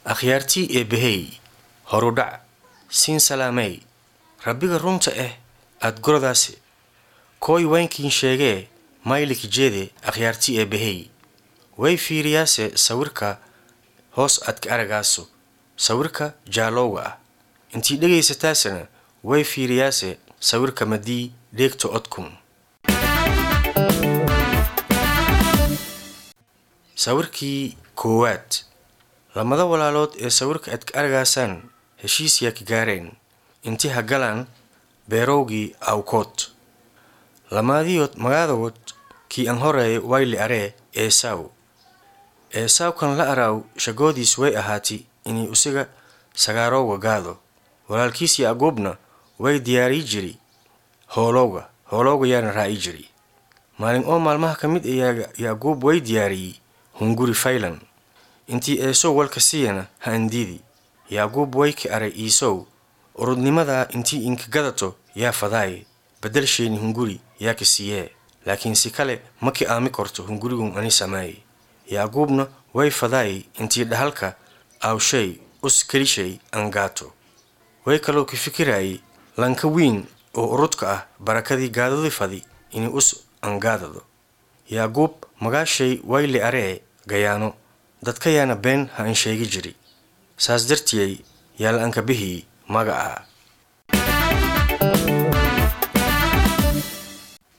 akhyaartii eebbahey horudhac siin salaamey rabbiga runta ah aad gorodaase kooy waynkiin sheegee maylik jeede akhyaartii eebbahey way fiiriyaase sawirka hoos aad ka aragaaso sawirka jaalowga ah intii dhegaysataasana way fiiriyaase sawirka madii dheegta odkun sawirkii koowaad lamada walaalood ee sawirka aad ka aragaasaan heshiis yaa ka gaareen intii ha galaan beerowgii awkood lamaadiyood magaadood kii aan horeeye wayli aree eesaaw eesaawkan la araaw shagoodiis way ahaati inay isaga sagaarowga gaado walaalkiis yacquubna way diyaarii jiri hoolowga hoolowga yaana raaci jiri maalin oo maalmaha ka mid ayaa yacquub way diyaariyey hunguri faylan intii eesow walka siiyana ha andiidi yacquub way ka aray iisow urudnimadaa intii inka gadato yaa fadaaye bedelsheeni hunguri yaa ka siiyee laakiin si kale ma ki aami korto hungurigun ani samaaye yacquubna way fadaayey intii dhahalka awshay us kelishay aan gaato way kaloo ka fikiraayey lanka wiin oo urudka ah barakadii gaadadi fadi inay us angaadado yacquub magaashay wayli aree gayaano dadka yaana been ha an sheegi jiri saas dartiyey yaa la anka bihii magaca